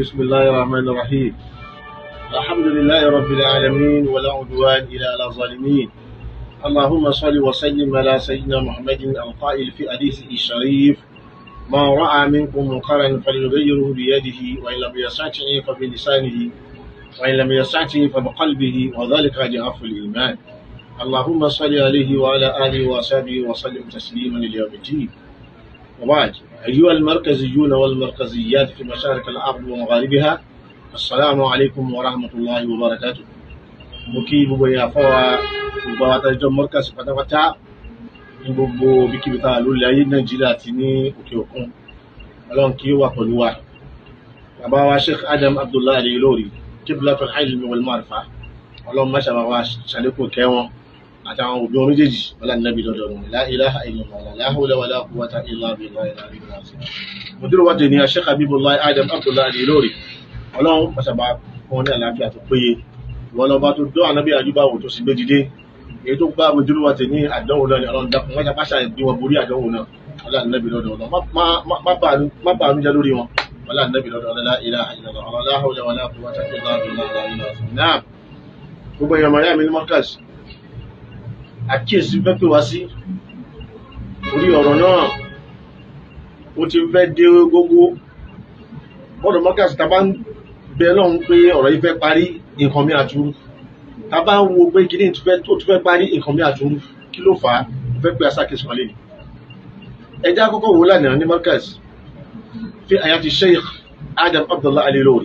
بسم الله الرحمن الرحيم الحمد لله رب العالمين ولا عدوان إلا على الظالمين اللهم صل وسلم على سيدنا محمد القائل في حديثه الشريف ما رأى منكم منكرا فليغيره بيده وإن لم يستطع فبلسانه وإن لم يستطع فبقلبه وذلك ضعف الإيمان اللهم صل عليه وعلى آله وصحبه وسلم تسليما ليوم الدين وبعد أيها المركزيون والمركزيات في مشارق الأرض ومغاربها السلام عليكم ورحمة الله وبركاته مكي بو يا فوا gbogbo àwọn àtàjọ mọ́rkàsì pátápátá ní gbogbo bíkíbi tá a ló lé ayé nàìjíríà àti ní òkè òkun ọlọ́run kí ó wà pẹ̀lú wa bàbá wa sheikh adam abdullahi alayhi lórí qiblatul ilmi wal ma'rifa ọlọ́run má ṣàbà wa ṣàlékún kẹ́ wọn àtàwọn òbí wọn méjèèjì wọlá nàbí lọ́dọ̀ wọn la ilaha illallah la hawla wala quwwata illa billahi al-aliyyil azim mùdírù wa tẹ̀lé sheikh habibullahi adam abdullahi alayhi lórí ọlọ́run má ṣàbà fún wọn ní àlàáfíà tó péye wọn lọ́ba tó dọ́ ànábì àjúbáwò tó sì gbé dìde èyí tó bá mùdírù wa tẹ̀lé àdánwò náà ni ọlọ́run dákun wọ́n ṣàpáṣà ìdí wọn borí àdánwò náà wọlá nàbí lọ́dọ̀ wọn má bàánú jẹ́ lórí wọn wọlá nàbí lọ́dọ̀ wọn la ilaha illallah la hawla wala quwwata illa billahi al-aliyyil azim náà gbogbo èèyàn màá yá mi ní mọ́kàs àkíyèsí fẹ́ pè wá sí orí ọ̀rọ̀ náà ó ti fẹ́ dé gbogbo bọ́ọ̀dọ̀ mọ́kàs tá a bá ń bẹ lọ́hùn pé ọ̀rọ̀ yìí fẹ́ parí nǹkan mi àtúrú tá a bá ń wo pé kíní tó tún fẹ́ parí nǹkan mi àtúrú kí ló fà á fẹ́ pé asákèsí kan lé ní. ẹja kọ́kọ́ wo lánàá ní mọ́kàs fi àyàfi sheikh adam abdullah alilori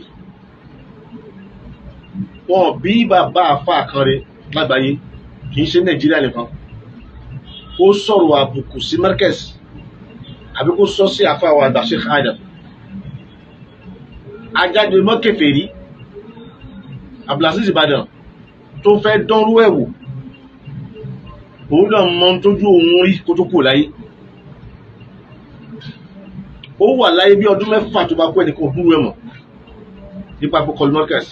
wọn bí bàbá àfa kan rẹ̀ lágbàáyé kì í ṣe nàìjíríà nìkan ó sọ̀rọ̀ àbùkù sí markez àbí kó sọ sí àfa wa àgbà sheikh adam ajáde mọ́kẹfẹ̀rí abdulaziz ìbàdàn tó fẹ́ dánrú ẹ̀ wò òun náà mọ tójú òun rí kó tó kù láyé ó wà láyé bí ọdún mẹ́fà tó bá kú ẹnìkan òdúró ẹ̀ mọ̀ nípa pé kọlu markez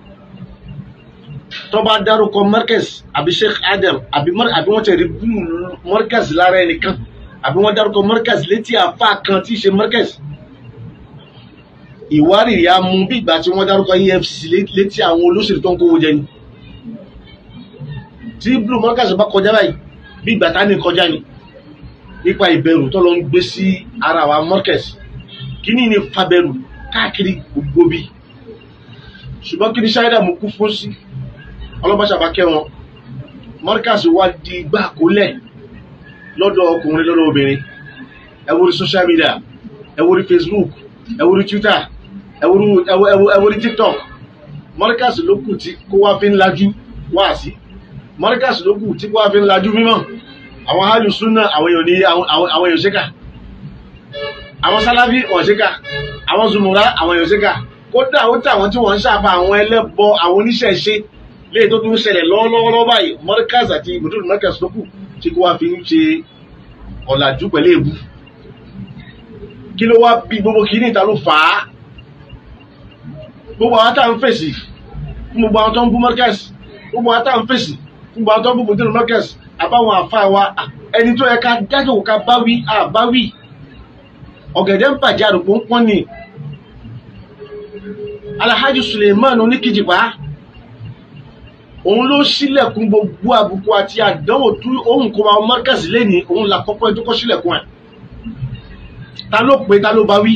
tó bá dárúkọ markaz àbí sheikh adam àbí wọ́n ti rí búlù markaz lára ẹnìkan àbí wọ́n dárúkọ markaz létí àfa kan tí í ṣe markaz ìwárìrì á mú bí ìgbà tí wọ́n dárúkọ efcc létí àwọn olóṣèlú tó ń kówó jẹ ni tí búlù markaz bá kọjá báyìí bí ìgbà tá ní kọjá ni nípa ìbẹ̀rù tó lọ ń gbé sí ara wa markaz kíní ni fabẹ̀rù káàkiri gbogbo bí ṣùgbọ́n kí ni ṣáídà mú kú fún sí ọlọ́bàṣà bá kẹ́ wọn mọ́ríkàsì wá di igbá kólẹ̀ lọ́dọ̀ ọkùnrin lọ́dọ̀ obìnrin ẹ wo rí social media ẹ wo rí facebook ẹ wo rí twitter ẹ wo rí ẹ wo rí tiktok mọ́ríkàsì ló kù tí kó wá fi ń lajú wá sí mọ́ríkàsì ló kù tí kó wá fi ń lajú mímọ́ àwọn hálù súnà àwọn èèyàn ní àwọn èèyàn ṣẹ́kà àwọn sálábí wọ́n ṣẹ́kà àwọn zùmùrà àwọn èèyàn ṣẹ́kà kódà ó tà wọ́n tí wọ́n ń ṣàfà àwọn ẹlẹ́bọ àwọn oníṣẹ̀ṣe léè tó tún ṣẹlẹ̀ lọ́wọ́lọ́wọ́ báyìí mọ́ríkàs àti ibùdó mọ́ríkàs ló kù tí kò wá fi ń ṣe ọ̀làjú pẹ̀lú èbú kí ló wá bí gbogbo kí ní ìta ló fà á gbogbo àwọn tá à ń fèsì fún gbogbo àwọn tó ń bú mọ́ríkàs gbogbo àwọn tá à ń fèsì fún gbogbo àwọn tó ń bú ibùdó mọ́ríkàs àbáwọn àfa wa ẹni tó yẹ ká dájọ́ ká báwí àbáwí ọ̀gẹ̀dẹ̀ ń bàjẹ́ àrùkò ń pọ́n ni alhaji suleiman oníkìjìpá òun ló ṣílẹ̀kùn gbogbo àbùkù àti àdánwò tó ohun kó máa mọ́kàsí lẹ́ni òun là kọ́kọ́ ẹ tó kọ́ ṣílẹ̀kùn ẹ̀ ta ló pé ta ló bá wí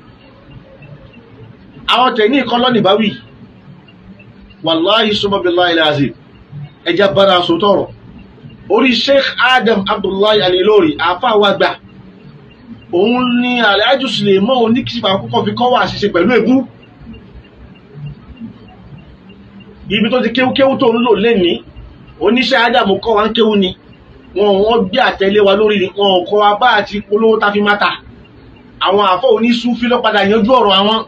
àwọn tẹ̀ ní ìkọ́ lọ́nì bá wí wàláhi sọ́mọ́bìláhi láàzì ẹja bára aṣọ tọrọ orí sheikh adam abdullahi alilori àáfàá wa gbà òun ní alhaji suleiman oníkìjìpá kọ́kọ́ fi kọ́ wà àṣìṣe pẹ̀lú èbú ibi tó ti kéwúkéwú tó ń lò lẹ́ni oníṣẹ́ ádámù kọ́ wa ń kéwú ni wọn wọ́n gbé àtẹ̀lé wa lórí wọn kọ́ wa bá àti polówó tá fi má ta àwọn àfọ́ oníṣúfí lọ́padà yanjú ọ̀rọ̀ àwọn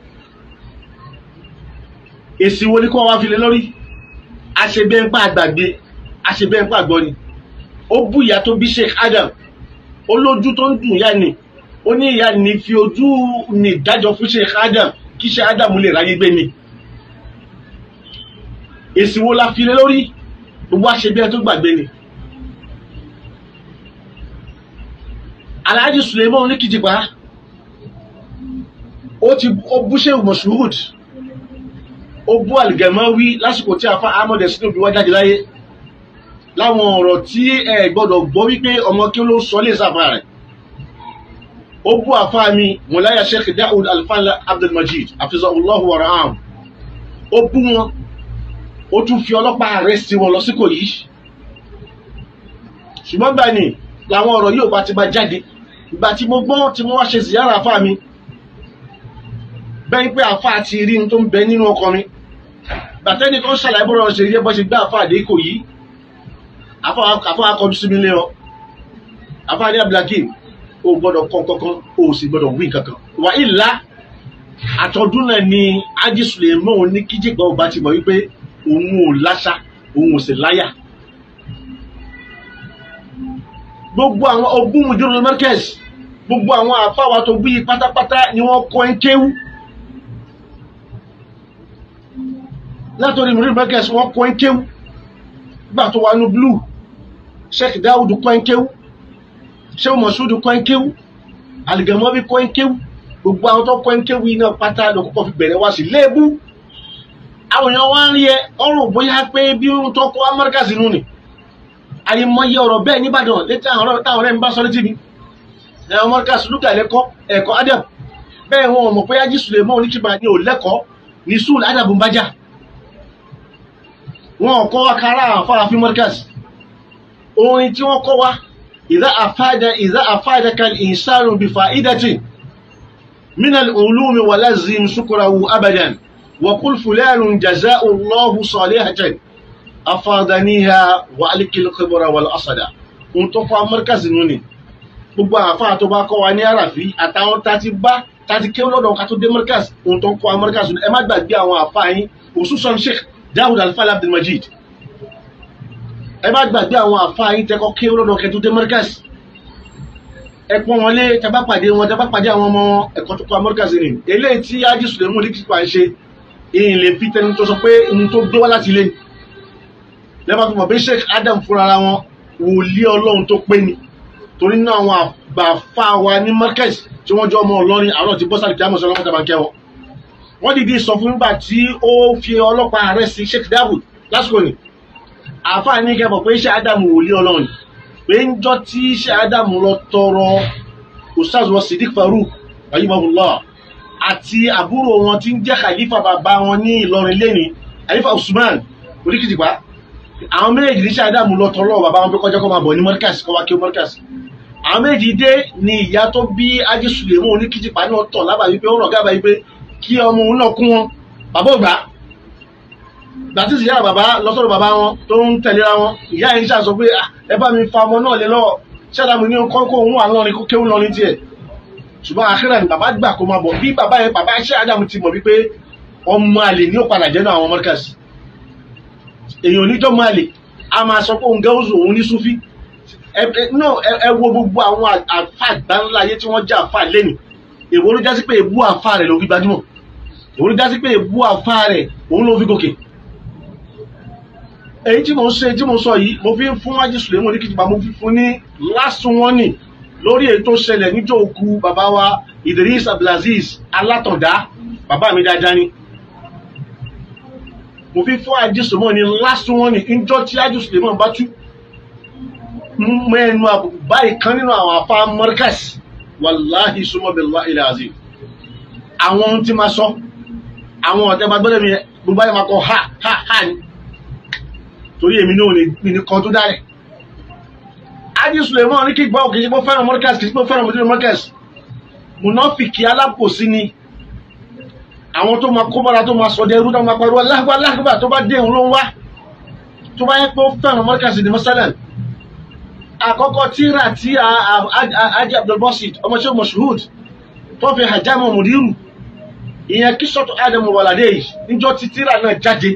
èsì wo ni kọ́ wa fi lé lórí àṣebẹ́ńpá àgbàgbé àṣebẹ́ńpá àgbọ́ ni ó bú ìyá tó bí Sheikh Adam ó lójú tó ń dùn ìyá ni ó ní ìyá ni fi ojú ni dájọ́ fún Sheikh Adam kí Sheikh Adam lè ráyé gbé ni èsì wo la fi lé lórí gbogbo àṣebíẹ tó gbàgbé ni alhaji suleiman oníkìjìpá ó ti ó bú ṣe mọ̀ṣúhùd ó bú àlìgẹ̀mọ́wí lásìkò tí afa ahmed ẹ̀sìn òbí wá jáde láyé láwọn ọ̀rọ̀ tí ẹ gbọ́dọ̀ gbọ́ wípé ọmọ kí ló sọ lè sáfà rẹ̀ ó bú àfa mi mọ̀láyà sheikh daoud alfala abdulmajid afizahullahu waraham ó bú wọn ó tún fi ọlọ́pàá rẹ̀ sí wọn lọ sí kò yìí ṣùgbọ́n gbà ní làwọn ọ̀rọ̀ yóò bá ti bá jáde ìgbà tí mo gbọ́n tí mo wá ṣe ziyara àfa mi bẹ́ẹ̀ pé àfa ti rí ní tó ń bẹ nínú ọkọ mi bàtẹ́ni kan ṣàlàyé bọ́rọ̀ ṣe rí ẹ bọ́ ṣe gbá àfa àdé kò yìí àfa akọjú sí mi lé ọ àfa àdé abdulhakeem o gbọ́dọ̀ kọ́ kankan o sì gbọ́dọ̀ wí kankan wà ìlà àtọ́dún náà ni ájí suleiman ní kíjìgbà ọba ti mọ̀ wípé òun ò láṣà òun ò sì láyà gbogbo àwọn ogún mùdúró markez gbogbo àwọn àfáwà tó bí pátápátá ni wọ́n kọ́ ń kéwú látọ̀rí mùdúró markez wọ́n kọ́ ń kéwú gbà tó wà ní blue sheikh dawud kọ́ ń kéwú sheikh moshood kọ́ ń kéwú aligamobi kọ́ ń kéwú gbogbo àwọn tó kọ́ ń kéwú iná pátá ló kọ́kọ́ fi bẹ̀rẹ̀ wá sí léèbù àwọn èèyàn wá ń rí ẹ ọrùn bóyá pé bí ó tó kọ́ amẹ́ríkà sínú ni àyèmọye ọ̀rọ̀ bẹ́ẹ̀ nìbàdàn létí àwọn ọ̀rọ̀ táwọn ọ̀rẹ́ ń bá sọ létí mi ẹ̀ ọmọ ká sùlùkà lẹ́kọ́ ẹ̀kọ́ adab bẹ́ẹ̀ wọn ò mọ̀ pé ájí sùlẹ̀mọ́ oníkìbà ni ò lẹ́kọ̀ọ́ ní sùl adab ń bájà wọn ò kọ́ wa kára àfáà fi mọ́ríkàs orin tí wọ́n kọ́ wa ìdá àfáàdà ìdá àfáàdà kan ìsánù bí fa'idati minal ulumi wa lazim shukurahu abadan wa kul fulanun jaza'u allahu salihatan afadaniha wa alikil khibra wal asada ohun tó fa markazi nù ni gbogbo àfáà tó bá kọ́ wa ní àràfí àtàwọn tá ti bá tá ti kéwọ́ lọ́dọ̀ ká tó dé markazi ohun tó ń kọ́ wa markazi nù ẹ má gbàgbé àwọn àfáà yín òṣùṣàn sheikh dawud alfala abdulmajid ẹ má gbàgbé àwọn àfáà yín tẹ́kọ́ kéwọ́ lọ́dọ̀ kẹ́ tó dé markazi ẹ pọ́n wọn lé tẹ́bá pàdé wọn tẹ́bá pàdé àwọn ọmọ ẹ̀kọ́ tó kọ́ wa markazi ni eléyìí tí ájí sùlẹ̀mù ní kíkọ́ à ń ṣe ìyìn lè fi tẹnu tó sọ pé ohun tó gbé wá láti ilé lẹ́bà tó mọ̀ bí sheikh adam fúnra ara wọn wòlíì ọlọ́run tó pé ni torí náà àwọn àgbàfà wa ní markez tí wọ́n jọ ọmọ ọlọ́rin àwọn ti bọ́ sáré kí á mọ̀ sọ lọ́wọ́ tàbá kẹwọn wọ́n dìde sọ fún nígbà tí ó fi ọlọ́pàá rẹ̀ sí sheikh dawud lásìkò ni àáfàá ní kẹfọ pé sheikh adam wòlíì ọlọ́run pé ń jọ tí sheikh adam lọ tọrọ ustaz wa siddiq farouk ayimahullah àti àbúrò wọn tí ń jẹ́ khalifa bàbá wọn ní ìlọrin lẹ́ni khalifa usman oríkìtìpá àwọn méjì ní ṣáàdàmù lọ tọrọ bàbá wọn pé kọjá kó máa bọ̀ ní mọ́ríkàsì kó wá kí ó mọ́ríkàsì àwọn méjì dé ni ìyá tó bí ajé sùlẹ̀mù oníkìtìpá náà tọ̀ lábàá wípé ó rọ̀ gábàá wípé kí ọmọ òun náà kún wọn bàbá ògbà gbàtí ìyá bàbá lọ́sọ̀rọ̀ bàbá wọn tó ń tẹ̀léra wọn ìyá yẹn ṣàṣọ pé ẹ bá mi fa ọmọ náà lé lọ́wọ́ ṣáàdàmù ní kọ́kọ́ òun wà lọ́rin kó kéwù lọ́rin tiẹ̀ ṣùgbọ́n àkírà ni bàbá gbà kó máa bọ̀ bí bàbá yẹn bàbá ṣáàdàmù ti mọ̀ wípé ọmọ àlè ní ó padà jẹ́ náà àwọn mọ́ríkàsì èèyàn oníjọ́ máa lè a máa sọ pé òun gẹ́wùsù òun ní súfí ẹ wo gbogbo àwọn àfa àgbáńlá ayé tí wọ́n jẹ́ àfa lẹ́nu èwo ló jásí pé èbú àfa rẹ̀ ló fi gbajúmọ̀ èwo ló jásí pé èbú àfa rẹ̀ òun ló fi gòkè èyí tí mo ń ṣe tí mo sọ yìí mo fi ń fún wájú sùlẹ̀mù ní kìtìpá mo fi fún ní lásùn wọn nì lórí èyí tó ṣẹlẹ̀ níjọ́ òkú bàbá wa Idris Abdulaziz Alátọ̀dá bàbá mi dáadáa ni mo fi fún àjísùmọ́ ni lásùn wọn ni ìjọ tí àjísùmọ́ bá tú mẹ́nu àbùkù báyìí kan nínú àwọn afá mọ́rkàs wàláhì súnmọ́ billahi al-azim àwọn ohun tí ma sọ àwọn ọ̀tẹ́ bá gbọ́dọ̀ mi gbogbo ayé ma kọ ha ha ha ni torí èmi náà ní ní kan tó dárẹ̀ àjísùmọ́ ní kí gbọ́ òkè sí pé fẹ́ràn mọ́rkàs kì í sí pé fẹ́ràn mọ́rkàs mọ́rkàs munafiki alápòsí ni àwọn tó máa kó bára tó máa sọdẹ ẹrú tó máa pariwo alágbá alágbá tó bá dé òun ló ń wá tó bá yẹ pé ó fẹ́ràn mọ́ríkàsì ní mọ́sálẹ̀ àkọ́kọ́ tíra tí ajé abdulbasit ọmọọṣẹ́ moshood tó fi hajjama mudiru ìyẹn kí sọ́tọ̀ adamu wàlàdé yìí níjọ́ tí tíra náà jáde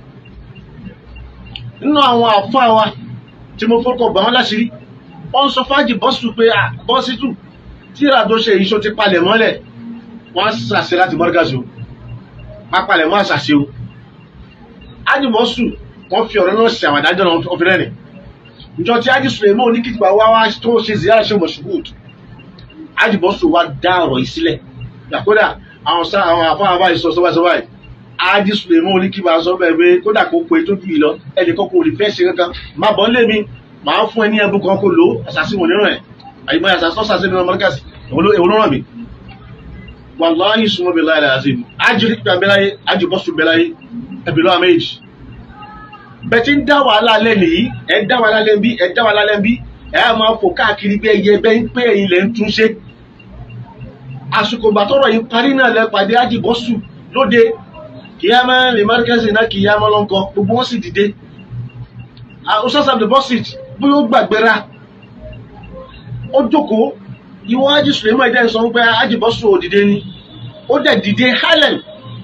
nínú àwọn àfáà wa tí mo fọ́kọ̀ bà wọ́n láṣìírí wọ́n sọ fájì bọ́sù pé bọ́sítù tíra tó ṣe iṣó ti palẹ̀ mọ́lẹ̀ wọ́n á ṣàṣẹ láti mọ́ríkàsì o pápálẹ̀ mọ́ àṣàṣe o ájùmọ́sù wọ́n fi ọ̀rọ̀ náà ṣe àwọn àdájọ́ náà wọ́n fi rẹ́rìn ìjọ tí ájì sùlẹ̀mọ́ oníkìtìpá wá wá tó ṣe ziyara ṣe mọ̀ṣúgbùd ájùmọ́sù wá dá ọ̀rọ̀ yìí sílẹ̀ yàkódà àwọn sá àwọn àfáà báyìí sọ sọ báyìí sọ báyìí ájí sùlẹ̀mọ́ oníkìbá sọ bẹ́ẹ̀ pé kódà kó pe tó jù yìí lọ ẹnìkan kò rí fẹ́ ṣe kankan má bọ́ lé mi màá fún ẹ ní ẹbú kan kó lò ó àṣàṣì wọn níràn ẹ̀ àyìnbá àṣàṣì tó ṣàṣì nínú mọ́lẹ́kàsì èwo ló ràn mí. wàláhì súnmọ́ bí láyé àti ájí rí pípa bẹ́láyé ájí bọ́sù bẹ́láyé ẹbí lọ́wọ́ méjì. bẹ́ẹ̀ tí ń dá wàhálà lẹ́ nìyí ẹ̀ dá wàhálà lẹ́ bí ẹ̀ dá wàhálà lẹ́ bí ẹ̀ á máa fò káàkiri bí ẹyẹ bẹ́ẹ̀ ń pé ẹ̀yin lẹ́ ń túnṣe. àsìkò bàtọ́rọ̀ yìí parí náà lẹ́ pàdé ájí bọ́sù lóde kìyàmá lè márkẹ́sì náà kìyàmá lọ́nkọ gbogbo wọn sì dìde ọsọsọ deposit bóyá ó gbàgbéra ó jókòó ìwọ ájì sùlẹmọ ẹdẹ sọ pé ájì bọsù òdìdé ni ó dẹ dìde helen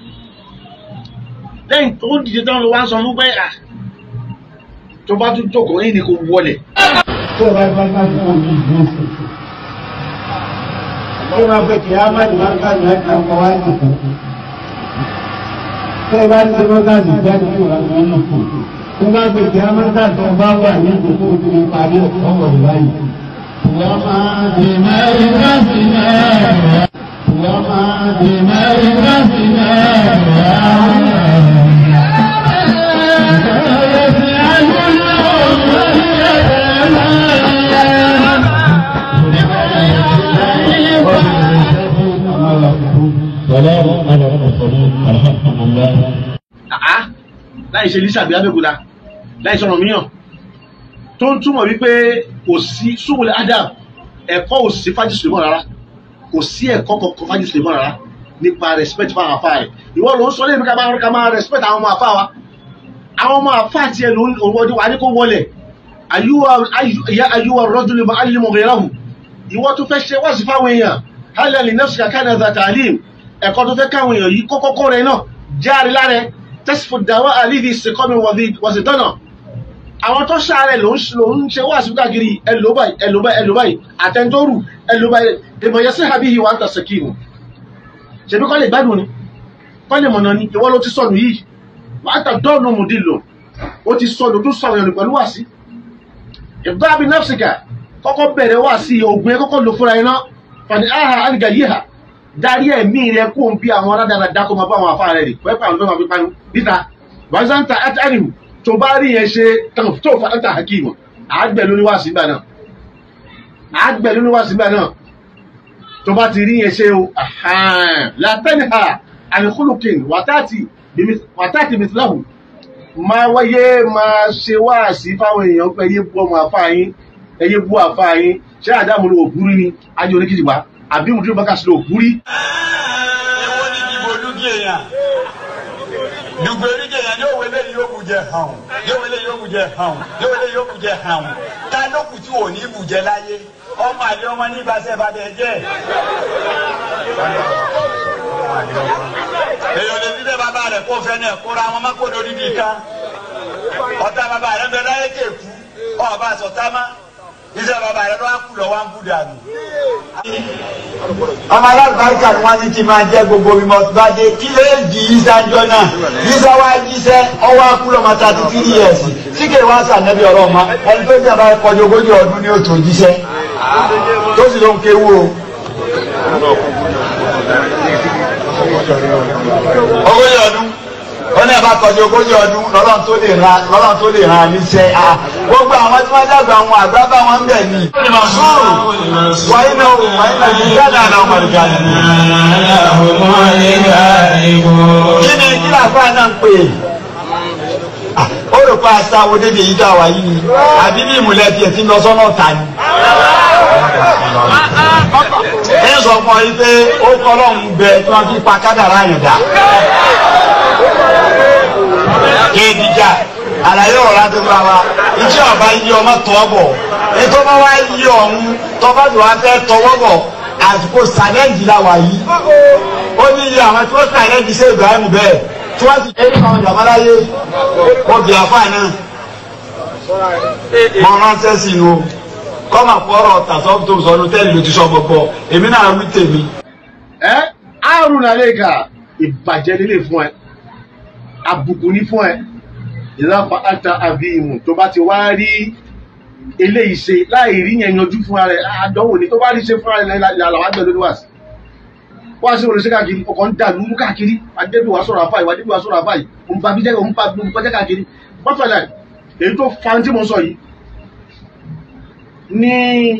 lẹ́yìn tó dìde tán ló wá sọ fún pé à tó bá tún jókòó yìí ni kò wọlé. tó o bá bá bá tó o ní ìlú sí i ó máa fẹ́ kí á má ní wá ká ní ẹ̀ka ọkọ̀ wá jòkó tó o bá ti ṣe mọ́tà sí ìjáde tó o bá ti wọ́n kù tó bá gbé kí á má ká tó o bá wà ní ìjòkó o ti lè parí ọ̀pọ̀ wọ̀ báyìí. wọ́n máa dè mẹ́rin bá sí náà wọ́n máa dè mẹ́rin bá sí náà. سلام على المرسلين الحمد لله àá láì ṣe lisa abẹ́òkúta láì sọ̀rọ̀ míyàn tó ń túmọ̀ wípé kò sí súwòlẹ̀ adam ẹ̀kọ́ ò sí fájì sùlẹ̀mọ́ rárá kò sí ẹ̀kọ́ kọ̀ọ̀kan fájì sùlẹ̀mọ́ rárá nípa respect fún àwọn afá rẹ̀ ìwọ ló ń sọ lẹ́yìn ká máa ká máa respect àwọn ọmọ afá wa àwọn ọmọ afá tiẹ̀ ló ń wọlé wa ní kó wọlé ayúwa rọ́dúnlẹ̀ mọ́ alímọ̀ gẹ̀rẹ́hù ìwọ tó fẹ́ ṣe wá sí fáwọn èèyàn hálẹ̀ lè nẹ́fṣì kàkà náà zàtà àlìm ẹ̀kọ́ tó fẹ́ káwọn èèyàn yìí kọ́kọ́kọ́ rẹ̀ náà járe lára tẹ́sífò dáwọ́ àlìdí ìsìnkọ́mi wọ̀sí tọ́nà àwọn tó ṣàárẹ̀ ló ń ló ń ṣe wá sí káàkiri ẹlòbáyì ẹlòbáyì ẹlòbáyì àtẹnudọ́rù ẹlòbáyì ìmọ̀yẹ sí àbí ìwà ń tàṣẹ kínu ṣebí kọ́ lè gbádùn ni kọ́ lè mọ̀nà ni ìwọ ló ti sọnù yìí wà á tà dọ́ọ̀nù mùdí lò ó ti sọnù tó sọnù yẹn pẹ̀lú wá sí ìgbà bí nọ́ọ̀sìkà kọ́kọ́ bẹ̀rẹ̀ wá sí ogun ẹ kọ́kọ́ lò fúnra iná fani aha alìgà yìí hà darí ẹ̀mí rẹ kó ń bí àwọn aládàáda kó máa bá àwọn afá rẹ rè pẹ́pẹ́ àwọn tó máa fi panu níta wàzanta atanihu tó bá rí yẹn ṣe tó fàtà hakimu àgbẹ̀ lórí wá sígbà náà àgbẹ̀ lórí wá sígbà náà tó bá ti rí yẹn ṣe o látẹ́nìhà àníkúlùkìn wàtàtì mìtìláhù máa wáyé máa ṣe wá sí fáwọn èèyàn pé ẹyẹ bú ọmọ afá yín ẹyẹ bú afá yín ṣé àdàmú ló òkúrí ni ajé oníkìjìgbà àbí mùtúrú bá kàṣí ló òkúrí. Èwo ni ìdìbò olúkè yẹn? Dùgbò olúkè yẹn yóò wọlé yóò bù jẹ hàn. Yóò wọlé yóò bù jẹ hàn. Yóò wọlé yóò bù jẹ hàn. Ta ló kù tí ò ní bù jẹ láyé? Ọmọ àlè ọmọ ní ìbáṣẹ bàbá ẹ jẹ. Èèyàn lè dídé bàbá rẹ̀ kó fẹ́ náà kóra wọn má kó lórí nìkan. Ọ̀tá bàbá rẹ̀ bẹ láyé kéèkú. Ọba sọ̀tá má. Iṣẹ́ bàbá rẹ̀ lọ́wọ́ kú lọ́wọ́ ń bú dànù ọmọ alábàárìkà ni wọn ní kí n máa jẹ gbogbo mi mọ bá dé kí lè di ìsájọ náà yíṣẹ wá jíṣẹ ọwọ́ akúlọ máa ta títí ní ẹsìn tí kò wá sànẹbí ọ̀rọ̀ ọmọ ẹni tó jẹ àbáyé kọjú ogójì ọdún ní òtò jíṣẹ tó sì ló ń kéwú o. ogójì ọdún ó ní ẹ̀bá kọjú ogójì ọdún lọ́lọ́run tó lè ra lọ́lọ́run tó lè ra níṣẹ́ a gbogbo àwọn tí wọ́n dàgbà àwọn àgbà bá wọn bẹ̀ ni. sùúrù wáyé náà wò wáyé náà yìí dáadáa náà wọ́n rí gàdí. kí ni kí làáfà náà ń pè é ó rò pé aṣáwo débi èyí dá wa yìí àbí bí ìmùlẹ̀ tiẹ̀ ti lọ sọ́nà ọ̀tá ni. ẹ sọ fún ọ yìí pé ó kọ́ lọ́hùn bẹ tí wọ́n fi pa kádàrá yẹn dà kéèdìjà àlàyé ọ̀rọ̀ adúgbò wa ìjọ ọba yí ọmọ tọ́ bọ̀ ètò ọba wa yí ọ̀hún tọ́ba tó wá fẹ́ tọwọ́ bọ̀ àsìkò sàlẹ́ǹdì la wà yìí ó ní iye àwọn tí wọ́n sàlẹ́ǹdì sí Ibrahim bẹ́ẹ̀ tí wọ́n ti ẹni kan jàmbá láyé wọ́n bí afá náà mọ ránṣẹ́ sí i o kọ́mà fọ́rọ̀ tàṣọ́ tó sọ ọ́nù tẹ́lẹ̀ ló ti sọ gbogbo èmi náà wí tèmi. ẹ àrùn àlẹ́kà ìbàjẹ́ nílé fún ẹ àbùkù ní fún ẹ ìlàpá ata àbíìmù tó bá ti wá rí eléyìí ṣe láì rí yẹn yanjú fúnra rẹ àdánwò ni tó bá rí ṣe fúnra rẹ làwọn àgbẹ̀ lórí wà sí wá sí oríṣi káàkiri ọkọ̀ ń dà lúrú káàkiri adébí wàá sọ̀rọ̀ àfáì wàá débí wàá sọ̀rọ̀ àfáì òun bá bíjẹ́ òun bá gbogbo kọjá káàkiri pọ́tàlá èyí tó fa tí mo sọ yìí ní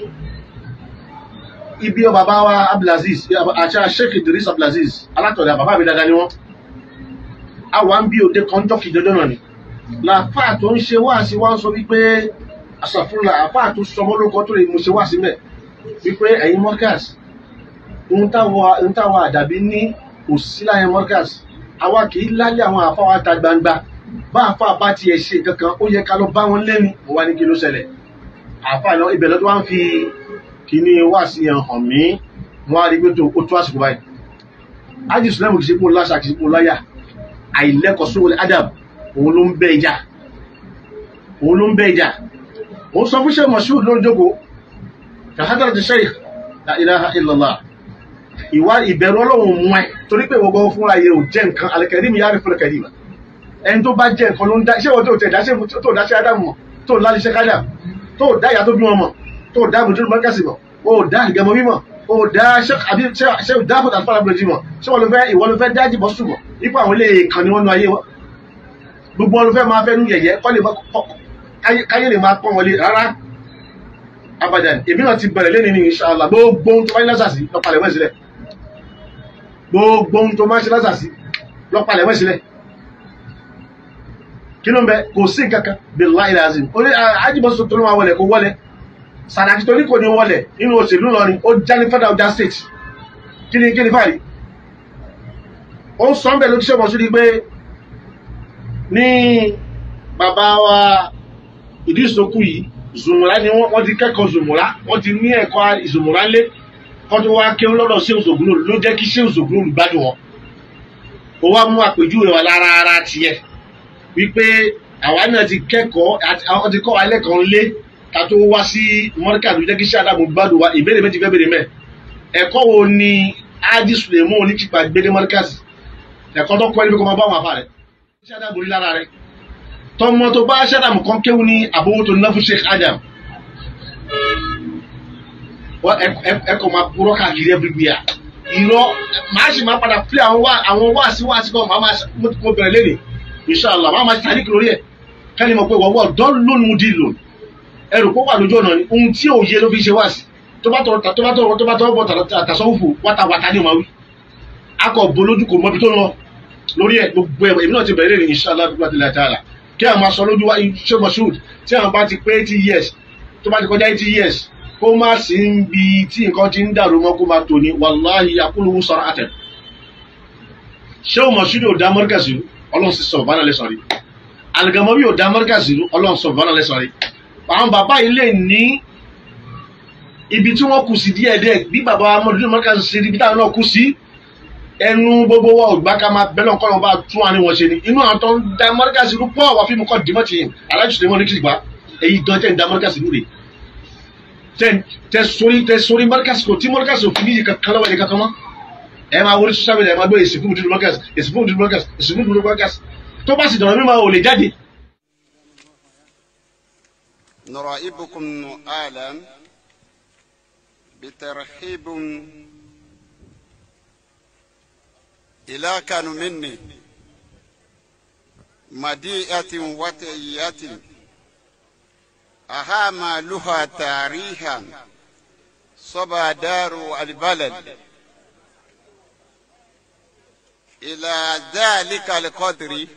ibi ọ bàbá wa Abdulaziz àṣà Sheikh Idris Abdulaziz alátọ̀dá bàbá mi dáadáa ni wọ́n àwa ń bí òde kan jọ́kì dandan náà ni làáfà tó ń ṣe wáàsí wá ń sọ wípé àṣàfúnra àfà tó sọmọ lóko tó lè mú ṣe wáàsí mẹ́ wípé ẹ̀yin mọ́kàs ń táwọn àdàbí ní kò sí láyé mọ́kàs àwa kì í lálẹ́ àwọn àfà wa ta gbangba bá àfà bá tiẹ̀ ṣe kankan ó yẹ ká lọ bá wọn lẹ́nu mo wá ní kí ló ṣẹlẹ̀ àfà lọ ibẹ̀ lọ́dún wá ń fi kíní wáàsí yẹn hàn mí wọ́n á rí pé tó ó tó àsìkò báyìí ájì sùlẹ́mù kì í ṣe kó láṣà kì í ṣe kó láyà àìlẹ́kọ̀ọ́ sówó adam òun ló ń bẹ́ ìjà òun ló ń bẹ́ ìjà òun sọ fún sheikh moshood ló ń jókòó tahadar ti sheikh la ilaha illallah ìwà ìbẹ̀rù ọlọ́run mú ẹ torí pé ìwọ gbọ́ fúnra yẹ ò jẹ́ nǹkan alẹ́kẹ̀rí mi yára fúnra kẹ̀rí ẹni tó bá jẹ́ nǹkan ló ń dá ṣé wọ́n tó tẹ̀ dá tó dá sí adam mọ̀ tó ń lálẹ́ sẹ́kádà tó dá ìyá tó bí wọn mọ̀ tó dá mùdúrú mọ́kàsì mọ̀ ó dá ìgẹ̀mọ́ mímọ̀ ó dá ṣé dáàbò tàbí fàlàbùrẹ̀ jì mọ̀ ṣé wọ́n ló fẹ́ ìwọ ló fẹ́ dájì bọ́ sùn mọ̀ ipò àwọn ilé kan ni wọ́n nu ayé wọn gbogbo wọn ló fẹ́ máa fẹ́ nu yẹ̀yẹ́ kọ́ lè káyé lè máa pọ́n wọlé rárá abadan èmi náà ti bẹ̀rẹ̀ lẹ́ni ní inshallah gbogbo ohun tó bá ní lásàsí lọ́pàlẹ̀ wẹ̀ sílẹ̀ gbogbo ohun tó máa ń ṣe lásàsí lọ́pàlẹ̀ wẹ̀ sílẹ̀ kí ló ń bẹ kò sí nǹkan kan billahi lazim orí ajíbọ̀sọ̀ tó ló máa wọlé kó wọlé Sàràkí tó ní kò ní wọlé nínú òṣèlú lọrin ó já ní federal ọjà state kí ni kí ni fàáyì ó ń sọ ń bẹ̀ ló ti ṣe wọ́n sí ni pé ní bàbá wa ìdíṣokú yìí zùmùrà ni wọ́n ti kẹ́kọ̀ọ́ zùmùrà wọ́n ti ní ẹ̀kọ́ ìzùmùrà ńlé kọ́ tó wá kéwọ́n lọ́dọ̀ ṣé òṣògùn ló jẹ́ kí ṣé òṣògùn gbádùn wọn ó wá mú àpèjúwe wa lára ara tiẹ̀ wípé àwa náà ti kẹ́kọ̀ọ́ àwọn ti kọ́ wa lẹ́kọ̀ọ́ ńlé ká tó wá sí mọ́ríkà tó jẹ́ kí ṣé àdàmú gbádùn wa ìbéèrè méjì fẹ́ bèrè mẹ́ ẹ̀kọ́ wo ni adi suleiman oníkìpa gbédé mọ́ríkà sí ẹ̀kọ́ tó kọ́ ẹni pé kó máa bá wọn àfa rẹ̀ ṣé àdàmú rí lára rẹ̀ tọmọ tó bá ṣàdàmù kan kéwù ní àbówó tó ná fún Sheikh Adam ẹkọ máa kúrọ káàkiri everywhere irọ́ màá sì máa padà play àwọn wá àwọn wá sí wá sí kan màá máa mo bẹ̀rẹ̀ lẹ́nì inshallah màá máa tàbí kìlórí ẹ̀ kẹ́ni mọ̀ pé wọ́wọ́ dán lónìí di lò ẹrù kó wà lójú ọ̀nà ni ohun tí ò yé ló fi ṣe wá sí tó bá tọrọ tó bá tọrọ tó bá tọrọ bọ̀ tàṣọ́wùfù wátawàtá ni ò máa wí akọ̀ bolójú kò mọbi tó lọ lórí ẹ̀ gbogbo ẹ̀ èmi náà ti bẹ̀rẹ̀ lẹ́nì inshallah bí wọ́n ti lè tààlà kí àwọn máa sọ lójú wa ṣé moshood tí àwọn bá ti pé eighty years tó bá ti kọjá eighty years kó má sí ń bi tí nǹkan ti ń dàrú mọ́ kó máa tò ní wàláhì akúlùwù sọ̀rọ̀ àtẹ̀. ṣé o moshood ò dá mọ́ríkà sí ọlọ́run sì sọ bánà lẹ́sọ̀ rí àlùgàmọ́bí ò dá mọ́ríkà sí ọlọ́run sọ bánà lẹ́sọ̀ rí. àwọn bàbá yìí lè ní ibi tí wọ́n kù sí díẹ̀díẹ̀ bí bàbá amọ̀dúnrún mọ́ríkà sí ibi táwọn náà kù sí ẹnu gbogbo wa ògbà ká máa bẹ́lẹ̀ ọkọ náà bá tún àárín wọn ṣe ni inú àwọn tó ń da mọ́ríkàsì ló pọ̀ wá fíìmù kọ́ dìmọ́ ti yìn alájùsùn lè mọ́ ní kìsìgbà èyí gan tẹ̀ ń da mọ́ríkàsì lóore tẹ sórí tẹ sórí mọ́ríkàsì kò tí mọ́ríkàsì ò fi níyì kankan lọ́wọ́ ẹni kankan mọ́ ẹ máa wọlé social media ẹ máa gbé èsì fún ìdúró mọ́ríkàsì èsì fún ìdúró mọ́ríkàsì èsì fún ìdúró mọ́ríkàsì tó bá sì dọ̀rọ̀ mímọ́ ò lè jáde. نرائبكم آلا بترحيب إلى كانوا مني مديئة وتئية أهام لها تاريخا صبا دار البلد إلى ذلك القدر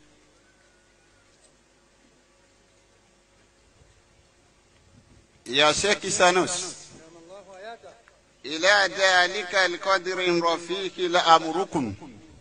يا شيخ سانوس إلى ذلك القدر رفيق لأمركم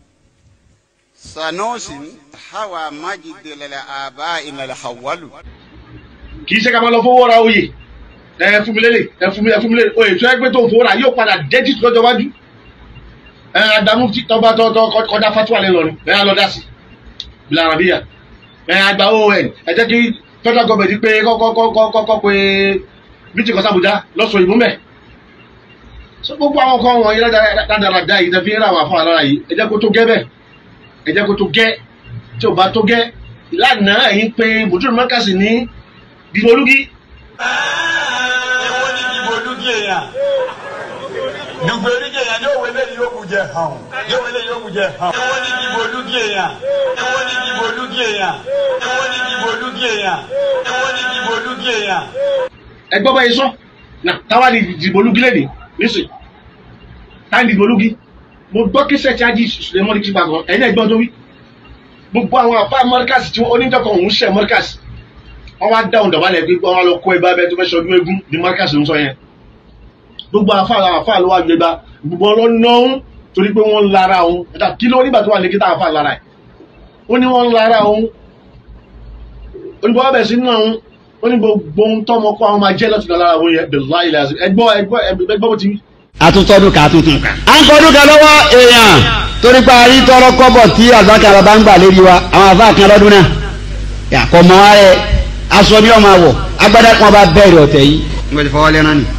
سنوس حوى مجد للآباء الحول kì í ṣe ká máa lọ fowó ra oyè ẹ fún mi lélẹ̀ ẹ fún mi ẹ fún mi lélẹ̀ oyè tó ẹgbẹ́ tó ń fowó ra yóò padà dẹ́jì lọ́jọ́ wájú ẹ adamu tọba tọtọ kọjá fatuwa lẹ lọrin ẹ alọ dasi bila arabiya ẹ agba on ẹ jẹ́ kí federal government pé kọ́kọ́kọ́kọ́ pé bíjì kan sábùjá lọ́sọ̀ ìbú mẹ́ so gbogbo àwọn kan wọ̀nyí ládàradà yìí tẹ́ fi ń ra àwọn afọ àlára yìí ẹ jẹ́ kó tó gẹ́ bẹ́ẹ̀ ẹ jẹ́ kó tó gẹ́ tí ò bá tó gẹ́ ìlànà ẹ̀yìn pé bùtúrù mọ́kàsì ní dìgbòlúgí. èwo ni dìgbòlúgí èèyàn dùgbò oríkèèyàn ní òwe lẹ́yìn yóò kù jẹ hàn yóò wọlé yóò mú jẹ hàn. èwo ni dìbò olúgi èèyàn èwo ni dìbò olúgi èèyàn èwo ni dìbò olúgi èèyàn èwo ni dìbò olúgi èèyàn. ẹgbọ́n bá yẹ sọ na táwa ni ìdìbò olúgi lè ní nísìn táwa ni ìdìbò olúgi mo gbọ́ kí sẹ́ẹ̀tì ajé sùlẹ̀mọ́ni kí gbàgbọ́ ẹ̀yin náà gbọ́n tó wí gbogbo àwọn àfa mọ́ríkàsì tí oníjọkọ̀ òun ṣẹ̀ mọ́ríkàsì wọ́n wá dáhùn dọ̀bálẹ̀ pé wọ́n lọ kó ẹgbẹ́ abẹ́ tó fẹ́ ṣọdún eégún ní mọ́ríkàsì ń sọ yẹn gbogbo àfa àwọn àfa ló wá gbégbá gbogbo ọlọ́nà òun torí pé wọ́n ń lara òun ẹ̀dá kí ló nígbà tó wà lẹ́kítà àfa lára ẹ̀ ó ní wọ́n ń lara òun olùbọ̀ ọbẹ̀ sí nínú àwọn ó ní gbogbo ohun tọ́mọ kó àwọn máa jẹ́ lọ́tún lára òun yẹn bẹ̀rẹ̀ láìlẹ̀ ẹgbọ́ ẹgbọ́ ẹgbọ́ bó ti wí. àtúntọ́dún ká tuntun ká. à ń kọdún kan lọ́wọ́ èèyàn torí pé a rí tọrọ kọ́bọ̀ tí àgbàkà bàbá ń gbà lérí wa àwọn àfa kan lọ́dún náà yàkọ̀ mọ́ wa rẹ̀ aṣọ ni ọmọ àwọ̀ agbádá kan bá bẹ̀rẹ̀ ọ̀tẹ̀ yìí. n kò ti fọwọ́ lẹ́nu ni.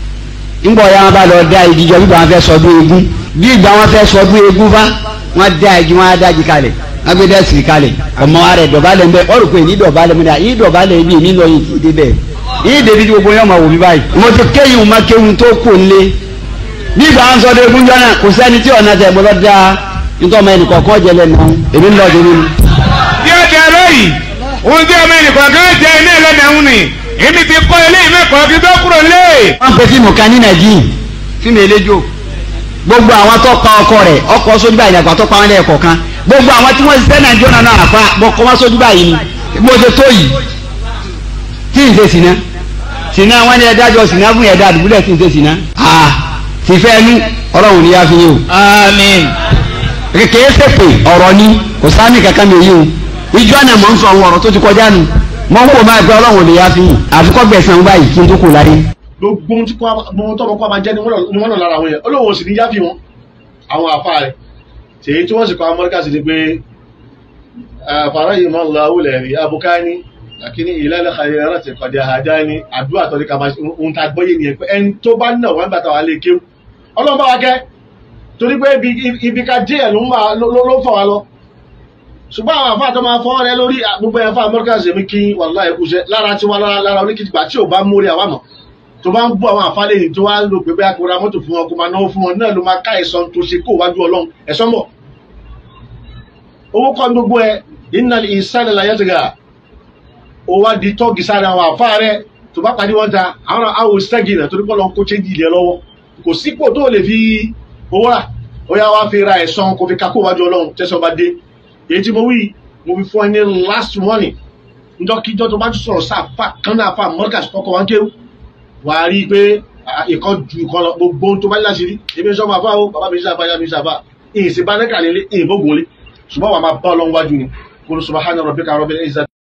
ń bọ̀ ya wọn bá lọ da ìdíjọ bí wọn fẹ́ sọdún eégún bí ìgbà wọn fẹ́ sọdún eégún fa wọn da igi wọn á dájí kalẹ̀ wọn gbé dẹ́sì kalẹ̀ ọmọ wa rẹ̀ dọ̀bálẹ̀ mbẹ́ ọ̀rọ̀ pé ní dọ̀bálẹ̀ mi dà yí dọ̀bálẹ̀ bí mi lọ yìí ti dé bẹ́ẹ̀ yí débi tí gbogbo yẹn máa wò mí báyìí. mo ti kéyìn ma kéwìn tó kò lé bí ìgbà wọn sọdún eégún jọ náà kò sẹ́ni tí ọ̀nà tẹ̀ gbọ́dọ̀ da nítorí ọmọ ẹnì kọ̀ọ̀kan jẹ lẹ́nu èmi ń lọ sí nínú. bí ó ti ẹ̀rọ yìí ohun tí ọmọ ẹnìkan kan jẹ iná ẹlẹ́dàáhùn ni èmi ti kọ́ ilé ìmẹ́kọ̀ọ́ kí tó kúrò lé. wọ́n pe fíìmù kan ní nàìjíríà fíìmù eléjò gbogbo àwọn tó pa ọkọ rẹ̀ ọkọ sójú báyìí àgbà tó pa wọn lẹ́ẹ̀kọ̀ kan gbogbo àwọn tí wọ́n ṣiṣẹ́ nàìjíríà náà àpá bọ́kọ wọn sójú báyìí ni mo ṣe tó yìí tí n ṣe sìnà sìnà wọn ni ẹdájọ sìnà fún ẹdá àdúgbò tí n ṣe sìnà ah fìfẹ́ ẹnu ọlọ́run ní yá fi yín o. àmín. kékeré sèpè ọ̀rọ̀ ni kò sáàmì kankan mi yìí o ìjọ náà mọ̀ ń sọ àwọn ọ̀rọ̀ tó ti kọjá nu mọ̀ ń wò máa gbé ọlọ́run ní yá fi yín àfikọ́ gbẹ̀sán báyìí kí n tó kù láyé. gbogbo ohun tí kò gbogbo ohun tọ́mọ kọ́ máa jẹ́ ni wọ́n lọ lára àwọn yẹn olóhùn sì ní yáfi wọn àwọn àfa rẹ̀ tèyí tí wọ́n sì kọ́ amọ́ríkà sí ni pé fàárọ̀ yìí máa ń lọ awúlẹ̀ rí abukani lakini ìlàlẹ̀ xayẹ̀rẹ̀ ti kọ̀dẹ̀ àdá ni àdúrà tọ́lé kama ohun tá a gbọ́ yé nìyẹn pé ẹni tó bá nà wọ́n bàtà wà lè kéwù ọlọ́run bá wa kẹ́ torí pé ibi ká díẹ̀ ló ló fọ̀ wá lọ ṣùgbọ́n àwọn àfa tó máa fọ́ rẹ lórí gbogbo ẹ̀fọ́ amọ́ríkà sí mi kí wàlúwà ẹ̀kú ṣe lára tí wọ́n lára oníkìtìgbà tí ò bá mórí àwa mọ̀ tó bá ń bú àwọn àfálẹ̀ yìí tó wá lò pé bẹ́ẹ̀ kó ra mọ́tò fún wọn kó máa náwó fún wọn náà ló máa ká ẹ̀sán tó ṣe kó wájú ọlọ́run ẹ̀sán bọ̀ owó kọ́ ní gbogbo ẹ innal insana la yatgha ó wá di tọ́gì sáré àwọn àfa rẹ tó bá pàdé wọn ta àwọn àwọn sẹ́gì náà torí bọ́lọ̀ ń kó chéjì ilẹ̀ lọ́wọ́ kò sípò tó lè fi owó rà ó yá wá fi ra ẹ̀sán kó fi kakó wájú ọlọ́run tẹ́sán bá dé èyí tí mo wí mo fi fún ẹ ní last warning njọ́kíjọ́ tó bá tún sọ̀rọ̀ sáà fà kán náà fà mọ́ríkà kọ́kọ́ wá ń kéwù wà á rí i pé ìkan ju ìkan lọ gbogbo ohun tó bá láti rí ebi sọ ma fà ó bàbá mi sábà yá mi sábà ìyìn sí bá nẹ́kà lélẹ̀ ìyìn bó gùn lé ṣùgbọ́n wà á máa bá ọlọ́run wájú ni kó ló subhana rabbika rabbil izzati.